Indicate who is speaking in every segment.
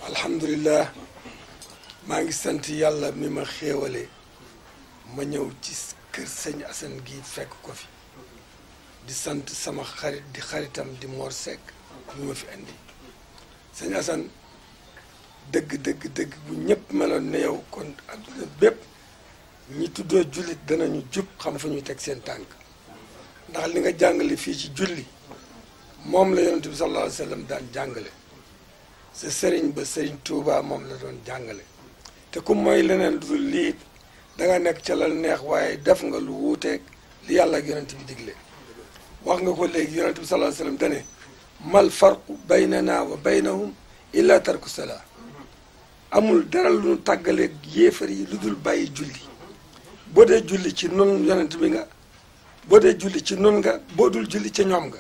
Speaker 1: alhamdulilah maa ngi sant yàlla mi ma xéewale ma ñëw ci kër sëñ Assane gi fekk ko fi di sant sama xarit di xaritam di Mor Seck mi ma fi indi sëñ Assane dëgg dëgg dëgg bu ñëpp meloon ne yow kon adduna bépp ñi tuddoo jullit danañu jub xam fa ñuy teg seen tànk ndax li nga jàngale fii ci julli moom la yonent bi sallallahu alayhi wa sallam daan jàngale sa sëriñ ba sëriñ Touba moom la doon jàngale te ku mooy leneen lu dul lii da nga nekk ca la neex waaye def nga lu wuuteeg li yàlla ak yonent bi digle wax nga ko léegi yonent bi sallallahu alayhi wa sallam dane mal farqu baynana wa baynahum illa tarku salaa amul dara lu nu tàggaleeg yéefar yi lu dul bàyyi julli boo dee julli ci nun yonent bi nga boo dee julli ci nun nga boo dul julli ca ñoom nga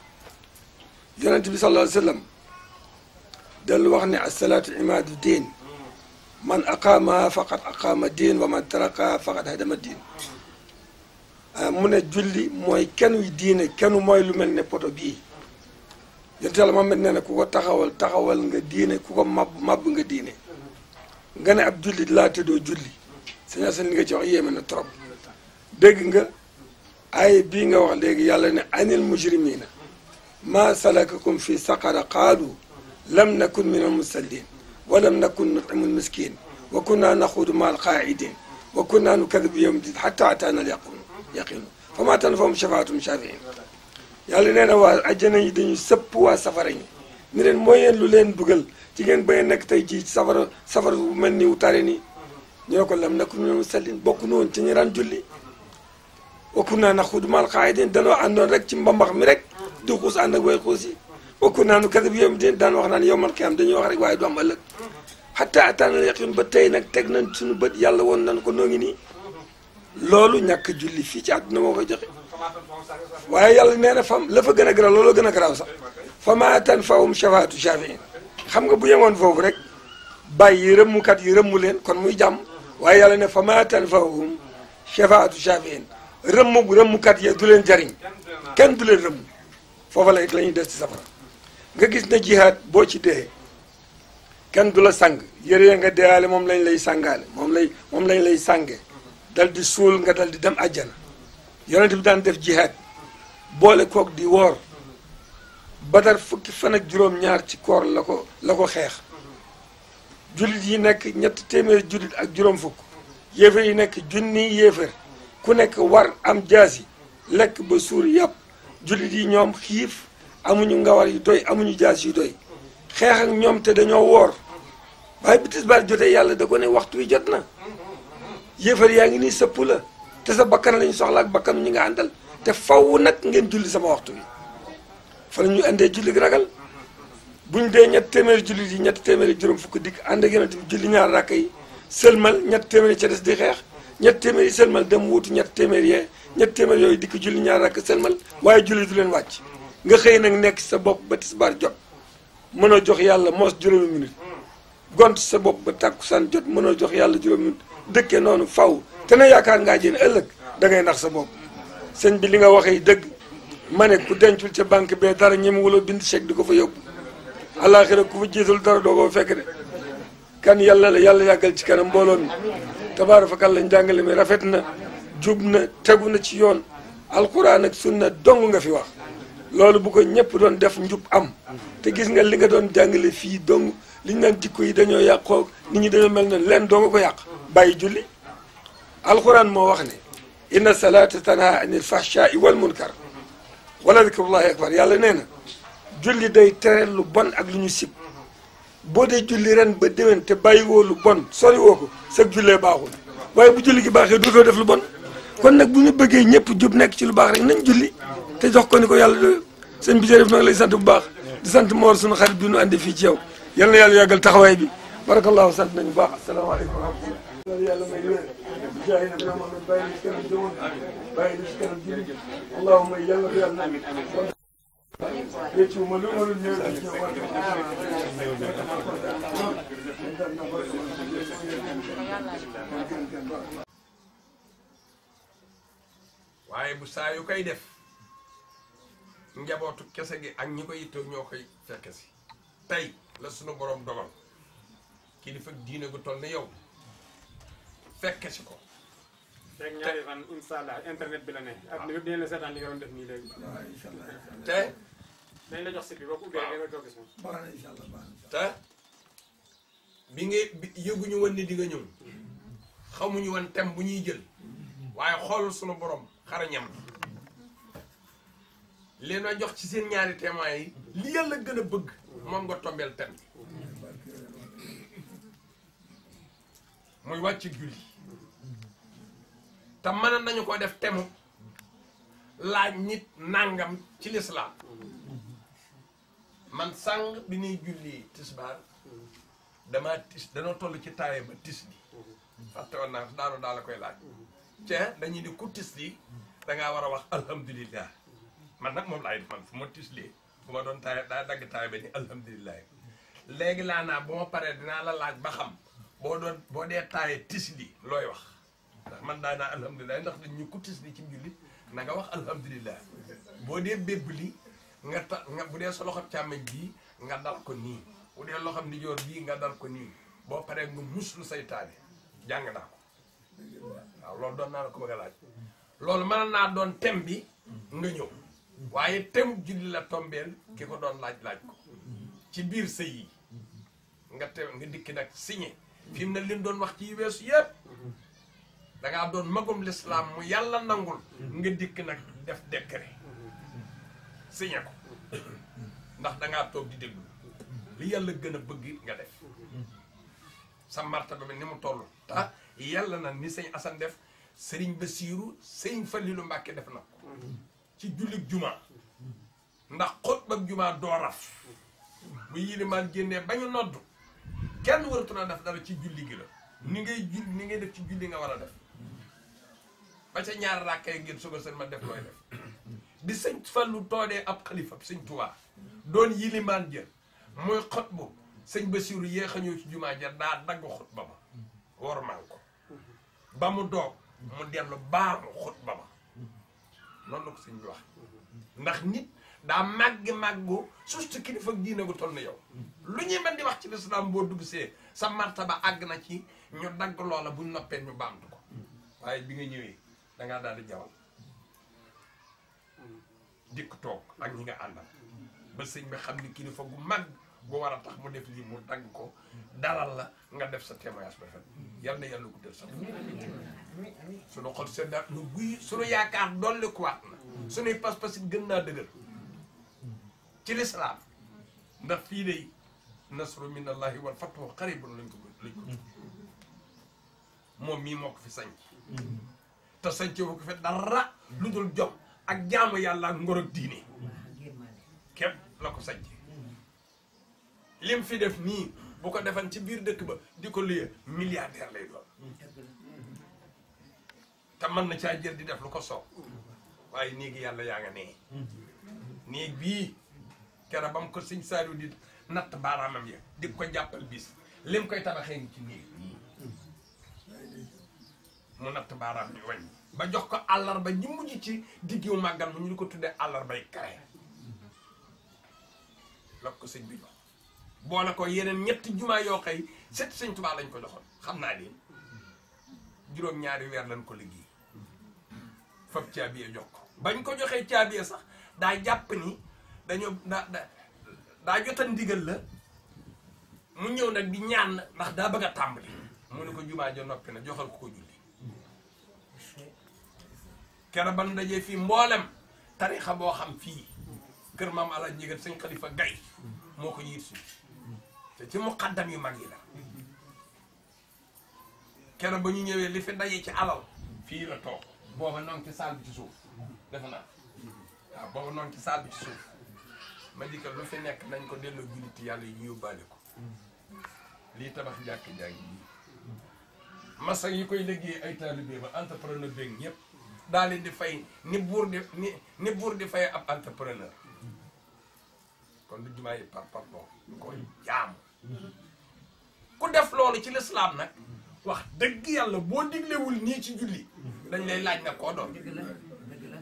Speaker 1: yonent bi sallallahu alayhi wa sallam dellu wax ne asalaatu imaadu diin man aqaama faqad aqaama diin wa man taraka faqad hadama diin mu ne julli mooy kenn wi diine kenn mooy lu mel ne poto bii yonent yàlla Muhammad nee na ku ko taxawal taxawal nga diine ku ko màbb màbb nga diine nga ne ab julli laa tëddoo julli sëñ Assane li nga ci wax yéeme na trop dégg nga ay bii nga wax léegi yàlla ne anil mujrimina ma salakakum fi saqara qaalu lam nakun min al musallin wa lam nakun nutimu al miskin wa kunna naxuudu ma al qaidin wa kunna nukadibu yawm din xata ataana al yaqin yaqinu fa ma tanfahum shafaatum shafiin yàlla nee na waa ajjana yi dañu sëpp waa safara ñi ni leen mooy yeen lu leen dugal ci ngeen ba ngeen nekk tey jii safara safara bu mel ni wu tare nii ñu ne ko lam nakun min al musallin bokk nu woon ci ñu daan julli wa kunna naxuudu ma al qaidin danoo àndoon rek ci mbambax mi rek di xuus ànd ak way xuus yi wakku naanu kasab yom di daan wax naan yow man xiyam dañuy wax rek waaye du am ëllëg xatta ataanal yaqin ba tey nag teg nañ suñu bët yàlla woon nañ ko noo ngi nii loolu ñàkk julli fii ci àdduna moo koy joxe waaye yàlla nee na fam la fa gën a garaaw looloo gën a garaaw sax fa ma tanfahum shafaatu shafiin xam nga bu yemoon foofu rek bàyyi rëmmukat yi rëmmu leen kon muy jàmm waaye yàlla ne fa ma tanfahum shafaatu shafiin rëmmu rëmmukat yi du leen jariñ kenn du leen rëmmu foofa la la ñuy des ci safara nga gis ne jihaad boo ci dee kenn du la sang yére ya nga deewaale moom lañ lay sangaale moom lay moom lañ lay sànge dal di suul nga dal di dem àjjana yonent bi daan def jihaad boole kook di woor badar fukki fan ak juróom-ñaar ci koor la ko la ko xeex jullit yi nekk ñetti téeméer jullit ak juróom fukk yéefar yi nekk junni yéefar ku nekk war am jaasi lekk ba suur yàpp jullit yi ñoom xiif amuñu ngawar yu doy amuñu jaas yu doy xeex ak ñoom te dañoo woor waaye bi tisbaar jotee yàlla da ko ne waxtu wi jot na yéefar yaa ngi nii sëpp la te sa bakkan lañu soxla ak bakkanu ñi nga àndal te faw nag ngeen julli sama waxtu wi fa la ñu andee julli gi ragal buñ dee ñett téeméeri jullit yi ñett téeméeri juróom fukk dikk ànd ak yonent bi julli ñaar rakk yi sëlmal ñett téeméeri ca des di xeex ñett téeméeri sëlmal dem wuutu ñett téeméeri yee ñett téeméer yooyu dikk julli ñaar rakk sëlmal waaye julli du leen wàcc nga xëy nag nekk sa bopp ba tisbaar jot mënoo jox yàlla moos juróomi minute gont sa bopp ba tàkkusaan jot mënoo jox yàlla juróomi minute dëkkee noonu faw te na yaakaar ngaa jëne ëllëg da ngay nax sa bopp sëñ bi li nga waxee dëgg ma ne ku dencul ca banque bee dara ñemewula bind chèque di ko fa yóbbu àllaaxira ku fa jiital dara doo ko fekk de kan yàlla la yàlla yàggal ci kanam mbooloo mi tabaarakallaa njàngale mi rafet na jub na tegu na ci yoon alquran ak sunna dong nga fi wax loolu bu ko ñëpp doon def njub am te gis nga li nga doon jàngale fii dong li ñu naan jikko yi dañoo yàqoo nit ñi dañoo mel ne leen doo nga ko yàq bàyyi julli alquran moo wax ne inna salata tanha anil fahshai wal munkar wala dikrullahi akbar yàlla nee na julli day tere lu bon ak lu ñu sib boo dee julli ren ba déwén te bàyyi woo lu bon sori woo ko sag jullee baaxul waaye bu julli gi baaxee dootoo def lu bon kon nag bu ñu bëggee ñëpp jub nekk ci lu baax rek nañ julli te jox ko ni ko yàlla doy sëñ bi jërëjëf nag lay sant bu baax di sant Mor sunu xarit bi nu andi fii ci yow yal na yàlla yàggal taxawaay bi barakallahu sant nañu baax asalaamaaleykum wa rahmatulah yàlla may wér jaay na bi Muhammad bàyyi na ci kanam jëmoon bàyyi na ci kanam julli allahumma yàlla ko yàlla réccu ma lu ma lu ñëw ci
Speaker 2: waaye bu saa yu koy def njabootu kese gi ak ñi ko yittoo ñoo koy fekke si tey la sunu borom dogal kilifa diine gu toll ne yow fekke si ko
Speaker 3: rek ñaari fan incha allah internet bi la ne. ak ni dinañ la seetaan li nga doon def nii léegi.
Speaker 4: waaw incha allah incha allah.
Speaker 2: te
Speaker 3: dañ la jox site bi boo ko ubbee da nga ko gis moom.
Speaker 4: baax na incha allah baax na.
Speaker 2: te bi nga bi yëguñu woon ni di nga ñëw xamuñu woon thème bu ñuy jël waaye xool sunu borom xarañam leen a jox ci seen ñaari témoins yi li yàlla gën a bëgg moom nga tombeel thème muy wàcc julli te mën nañu ko def temu laaj nit nangam ci lislaam man sàng bi ñuy julli tisbaar damaa tis danoo toll ci taaye ba tis li fàtte woon naa daanu daal la koy laaj cee dañuy di ku tis li dangaa war a wax alhamdulillah man nag moom laay def man fu ma tis lii bu ma doon taaye daa dagg taaye ba ni alhamdulillah léegi laa naa bu ma paree dinaa la laaj ba xam boo doon boo dee taaye tis li looy wax ndax man daa naa alhamdulilah ndax dañ ñu ku tis li ci jullit na nga wax alhamdulillah boo dee bébb li nga ta nga bu dee sa loxo càmmeñ bii nga dal ko nii bu dee loxo ndijoor bii nga dal ko nii boo paree nga muslu saytaane jàng naa ko waaw loolu doon naa la ko bëgg a laaj loolu mën naa doon thème bi nga ñëw waaye thème julli la tombeel ki ko doon laaj laaj ko ci biir sëy yi nga te nga dikki nag signé fi mu ne lim doon wax ci weesu yépp dangaa doon magum lislaam mu yàlla nangul nga dikk nag def décret signé ko ndax dangaa toog di déglu li yàlla gën a bëgg nga def sa martaba bi ni mu toll ta yàlla na ni sëñ Asan def sëriñ Basiiru sëñ Falilu Mbàkke def na ko ci jullit juma ndax xutba ak juma doo raf bu yilimaan génnee ba ñu nodd kenn waratu na def dara ci julli gi la ni ngay julli ni ngay def ci julli nga war a def ba ca ñaar rakkay ngir suba seen ma def looy def bi sëñ Fallu toodee ab xalifa sëñ Tuubaa doon yilimaan jël muy xutbu sëñ Basiiru yéex a ñëw ci jumaa ja daa dagg xutba ba wormaal ko ba mu doog mu dellu baamu xutba ba noonu la ko sëñ bi wax ndax nit daa màgg màggu surtout kilifa diine gu toll na yow lu ñuy mën di wax ci lislaam boo dugg see sa martaba àgg na ci ñu dagg loola buñ noppee ñu baamtu ko waaye bi nga ñëwee dangaa daal di jawal dikk toog ak ñi nga àndal ba sëñ bi xam ni kilifa gu mag bu war a tax mu def lii mu dagg ko dalal la nga def sa témoignage ba fet yal na yàlla guddal sax suñu xol seddaat nu guy suñu yaakaar dolli kuwaat na suñuy pas-pas it gën naa dëgër ci lislaam ndax fii de nasru min allahi wal fathu qaribun lañ ko lañ ko moom mii moo ko fi sanc te sanc wu ko fi dara lu dul jom ak jaamu yàlla ak ngor ak diine képp la ko sanc lim fi def nii bu ko defan ci biir dëkk ba di ko luyee milliardaire lay doon te mën na caa jël di def lu ko soob waaye néegi yàlla yaa nga nee néeg bii kera ba mu ko sëñ Saliou di natt baaraamam ya di ko jàppal bis lim koy tabaxee ngi ci néeg bii mu natt baaraam bi wañ ba jox ko àllarba ñi mujj ci diggu màggal mu ñu di ko tuddee àllarbay kare la ko sëñ bi jox boole ko yeneen ñetti jumaa yoo xëy set sëñ Tuubaa lañ ko joxoon xam naa leen juróom-ñaari weer lañ ko liggéey fab caabiye jox ko bañ ko joxee caabiye sax daa jàpp ni dañoo daa da daa jotal ndigal la mu ñëw nag di ñaan ndax daa bëgg a tàmbali mu ne ko jumaa ja noppi na joxal ko ko julli kera ban dajee fii mboolem tarixa boo xam fii kër maam ala njégat sëñ xalifa gay moo ko yiit suuf te ci muqaddam yu mag yi la kera ba ñu ñëwee li fi dajee ci alal fii la toog booba noonu ci saal bi ci suuf defe naa waaw booba noonu ci saal bi ci suuf ma di ko lu fi nekk nañ ko delloo julliti yàlla yi ñu yóbbaale ko lii tabax jàkk jàngi bii masa yi koy liggéey ay taalibe ba entrepreneur beeg ñëpp daa leen di fay ni buur di ni ni buur di fay ab entrepreneur kon du jumaa yi par par bon koy jaamu ku def loolu ci lislaam nag wax dëgg yàlla boo diglewul nii ci julli dañ lay laaj na koo doon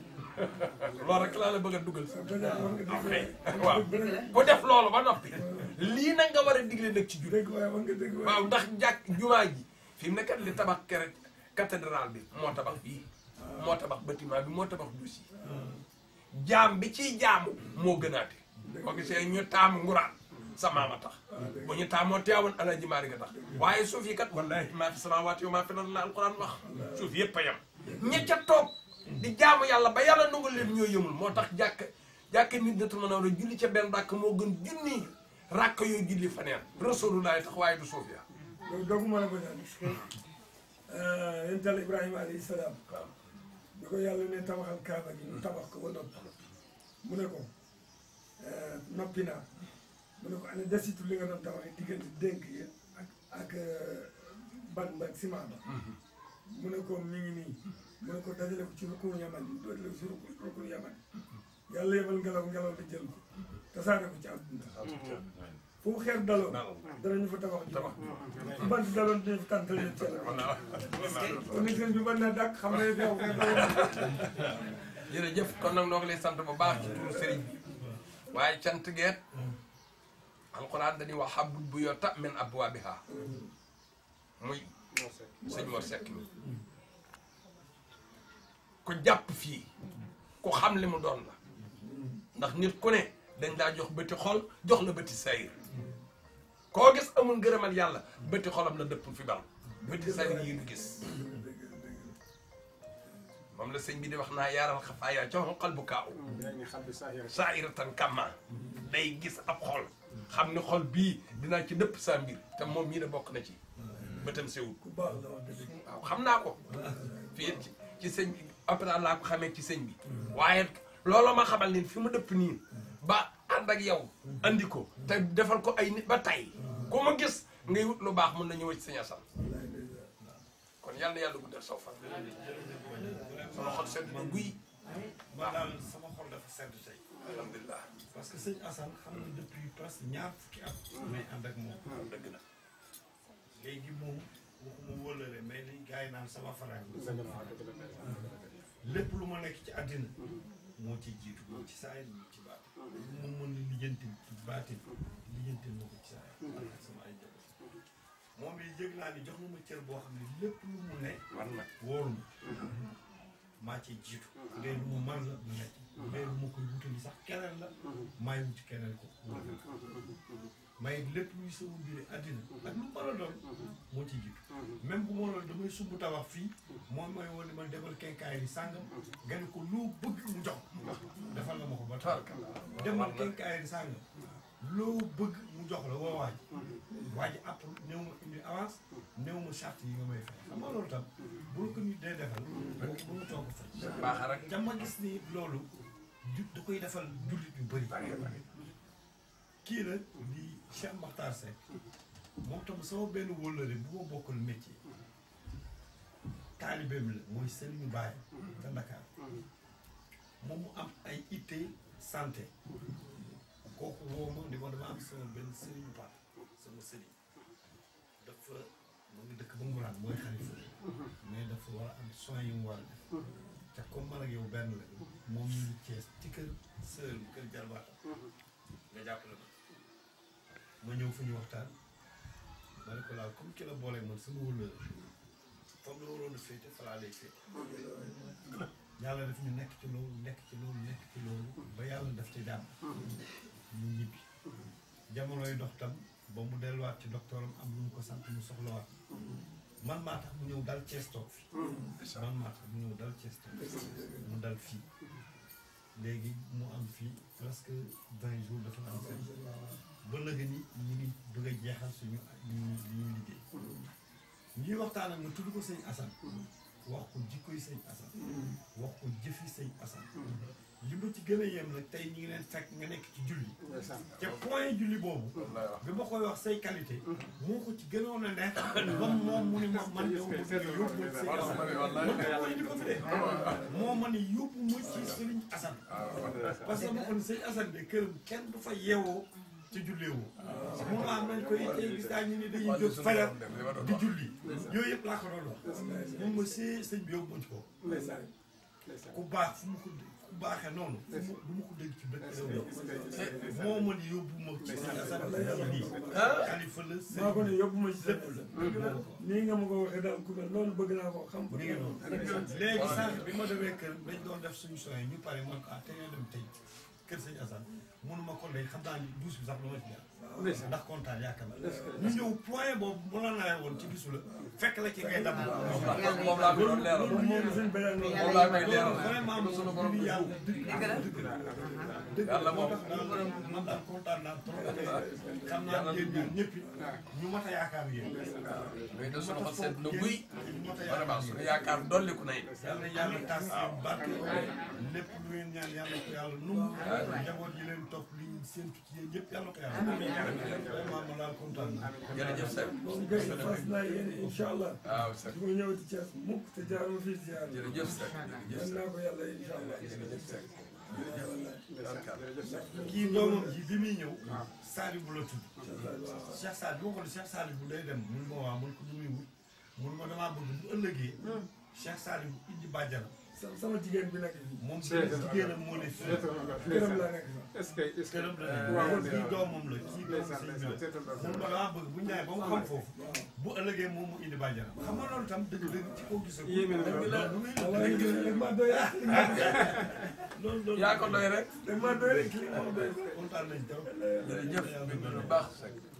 Speaker 2: loolu rek laa la bëgg a dugal si ok waaw ku def loolu ba noppi lii nag nga war a digle nag ci julli
Speaker 4: dëgg waaye wax nga dëgg waaye
Speaker 2: waaw ndax jàkk jumaa ji fi mu ne kat li tabax kere cathédrale bi moo tabax fii moo tabax bâtiment bi moo tabax duus yi jaam bi ciy jaamu moo gënaate boo gisee ñu taamu nguraan sa maama tax bu ñu taamoo teewoon alaji maari nga tax waaye suuf yi kat wallahi maa fi samaawaati wa maa fi ard la alquran wax suuf yëpp a yem ña ca toog di jaamu yàlla ba yàlla nangu leen ñoo yëmul moo tax jàkk jàkk nit na mën a war a julli ca benn ràkk moo gën junni ràkk yoo julli faneen rasulullahi tax waaye du suuf ya
Speaker 4: loolu dogguma la ko ñaan yental Ibrahima alayhi salaam bi ko yàlla ne tabaxal kaaba gi mu tabax ko ba noppi mu ne ko noppi naa mu ne ko ana desitu li nga doon tabaxee diggante dénk yi ak ak ban ba ak ciment ba mu ne ko mi ngi nii mu ne ko dajale ko ci rukunu yaman yi dajale ko ci rukunu rukunu yaman yi yàlla yebal ngelaw ngelaw li jël ko tasaare ko ci àdduna fu mu xeer daloon danañu fa tabax
Speaker 2: tabax
Speaker 4: fu bant daloon dinañu fa tàntal leen ceel kon nag sëñ bi mën na dàq xam ne yow xeer daloon
Speaker 2: jërëjëf kon nag noo ngi lay sant bu baax ci turu sëriñ bi waaye cant geet alquran dañuy wax habul bu yota min abwaabiha muy sëñ Mor Seck mi ku jàpp fii ku xam li mu doon la ndax nit ku ne dañ daa jox bëti xol jox la bëti sayir koo gis amul ngërëmal yàlla bëti xolam la dëpp fi bal bëti sayir yi du gis moom la sëñ bi di wax naa yaaral xafaaya ca xol bu kaaw
Speaker 3: ñu xam bi saahira
Speaker 2: saahiratan kama day gis ab xol xam ni xol bii dinaa ci dëpp saa mbir te moom mii ne bokk na ci bëtam sewul
Speaker 4: ku baax la wax dëgg
Speaker 2: waaw xam naa ko fii ci ci sëñ bi après laa ko xamee ci sëñ bi waaye loolu ma xamal ni fi mu dëpp nii ba ànd ak yow andi ko te defal ko ay nit ba tey ku ma gis ngay wut lu baax mën na ñëw ci sëñ Assane kon yal na yàlla guddal saw fan sama xol sedd na guy
Speaker 5: man daal sama xol dafa sedd tey
Speaker 2: alhamdulilah
Speaker 5: parce que sëñ Assane xam na depuis presque ñaar fukki at may ànd ak moom
Speaker 2: dëgg na
Speaker 5: léegi moom waxuma wóolale mais li gars yi naan sama farag lépp lu ma nekk ci àddina moo ci jiitu moo ci saay moo ci baati lu ma mën a lijjanti ci baatin lijjanti moo ko ci saay ak sama ay jabar moom yi yëg naa ni jox na ma cër boo xam ne lépp lu mu ne
Speaker 2: war na
Speaker 5: wóoru ma maa ci jiitu ngay lu ma man la mu nekk ngay lu ma koy wutali sax keneen la maay wuti keneen ko may lépp luy sama mbiri àddina ak lu mën a doon moo ci jiitu même bu ma loolu damay sumb tabax fii moom mooy woon ne man demal kenkaay li sàngam nga ne ko loo bëgg mu jox defal la ma ko ba taal demal kenkaay li sàngam loo bëgg mu jox la woo waaj waaj app néew ma indi avance néew ma charte yi nga may fay xam nga loolu tam bu la ko nit dee defal bu bu mu toog fay
Speaker 2: baax rek
Speaker 5: te ma gis ni loolu ju da koy defal jullit yu bëri kii nag di Cheikh Makhtar Seck moom tam sama benn wóllëre bu ma bokkal métier taalibeem la mooy Serigne Baye te Dakar moom mu am ay itte santé kooku woo ma di ma dama am sama benn Serigne Ba sama Serigne dafa mu ngi dëkk ba Nguraan mooy xalifa mais dafa war a am soins yu mu war a def te comme man ak yow benn la moom ñu ngi Cees ci kër sër kër jarbaata nga jàppale ma ma ñëw fu ñu waxtaan ma ne ko laal comme ki la boole man sama wëllëre comme la waroon a féete fa laa lay féete yàlla daf ñu nekk ci loolu nekk ci loolu nekk ci loolu ba yàlla daf ci jàmm ñu ñibbi jamonoy dox tam ba mu delluwaat ci docteuram am lu mu ko sant mu soxlawaat man maa tax mu ñëw dal Cees toog fi man maa tax mu ñëw dal Cees toog mu dal fii léegi mu am fii presque vingt jours dafa am fii ba léegi ni ñu ngi bëgg a jeexal suñu li ñuy li ñuy liggéey ñuy waxtaan ak ma tudd ko sëñ Assane wax ko jikkoy sëñ Assane wax ko jëfi sëñ Assane li ma ci gën a yem nag tey ñu ngi leen fekk nga nekk ci julli te point julli boobu bi ma koy wax say qualité moo ko ci gënoon a neex ba moom mu ni ma man yow ma bëgg yóbbu ma sëñ Assane man ko indi ko fi de moo ma ni yóbbu ma ci sëriñ Assane parce que ma ko ni sëñ Assane de këram kenn du fa yeewoo ci julleewoo moom laa nañ koy tey gis daa ñu ni dañuy jóg fajar di julli yooyu yëpp laa ko doon wax moom ma see sëñ bi yóbbu ma ci ko ku baax fu mu ko ku ku baaxee noonu du ma du ma ko dégg ci benn réew mi moo ma ni yóbbu ma ci sëñ Assane nii xalifa la
Speaker 4: maa ko ne
Speaker 5: sëñ
Speaker 4: yóbbu ma ci
Speaker 5: lépp
Speaker 4: lépp
Speaker 5: la
Speaker 4: nii nga ma ko waxee daal ku mel noonu bëgg naa ko xam
Speaker 5: mi ngi noonu léegi sànq bi ma demee kër dañ doon def suñu soxla ñu pare man ko ah te ñoo dem tey kër sëñ Assane mënuma ko léegi xam naa ni douche bi sax lu ma ci jaar ndax kontaan yaakaar naa ñu ñëw point boobu mu la nawee woon ci bisu la fekk la ci ngay dama
Speaker 2: moom laa ko doon leeral
Speaker 4: moom moom suñ beneen noonu
Speaker 2: moom laa koy leeral
Speaker 5: vraiment moom
Speaker 2: sunu borom
Speaker 5: bi
Speaker 2: du
Speaker 5: yàlla dëgg dëgg dëgg
Speaker 2: Yàlla
Speaker 5: moo
Speaker 2: moom-
Speaker 5: tax daal man daal kontaan naa trop xam naa yéen ñaar ñëpp ñu mat a yaakaar yéen
Speaker 2: mais de sunu xol sedd na guy
Speaker 5: ñu mat a
Speaker 2: vraiment
Speaker 5: yaakaar
Speaker 2: sunu
Speaker 5: yéen
Speaker 2: yaakaar dolliku na it
Speaker 5: yàlla yàlla tas seen barke lépp lu ngeen ñaan yàlla ko yàlla nungu njaboot yi leen topp li ñu séentu ci yéen yëpp yàlla ko yàlla vraiment ma daal kontaan naa
Speaker 2: jërëjëf Seck
Speaker 4: moom kay fas naa yéene incha allah
Speaker 2: waaw Seck
Speaker 4: su ma ñëwati Thiès mukk te jaaruma fii ziar
Speaker 2: jërëjëf Seck jërëjëf
Speaker 4: yan naa ko yàlla incha allah
Speaker 2: jërëjëf Seck
Speaker 5: kii doomam ji bi muy ñëw Saliou bu la tudd Cheikh Saliou boo ko Cheikh Saliou bu day dem mun ma waa mun ko lu muy wut mun ma damaa bëgg bu ëllëgee Cheikh Saliou bu indi bàjjanam
Speaker 4: sama sama jigéen bi nekk fii
Speaker 5: moom jigéenam moo ne fii
Speaker 4: këram laa nekk sax
Speaker 3: est-ce que est-ce que
Speaker 5: këram la ne waaw kii doomam la kii doomam sëñ bi la mun ma damaa bëgg bu ñu ñëwee ba mu xam foofu bu ëllëgee moom mu indi bàjjanam xam nga loolu tam dëgg dëgg ci koo gisee
Speaker 3: Yéeme na loolu.
Speaker 5: loolu muy
Speaker 4: waaye rek maa doy rek
Speaker 5: loolu loolu
Speaker 2: yaa ko doy rek
Speaker 4: rek maa doy rek li ma doy
Speaker 5: kontaan nañ trop
Speaker 2: jërëjëf bu baax Seck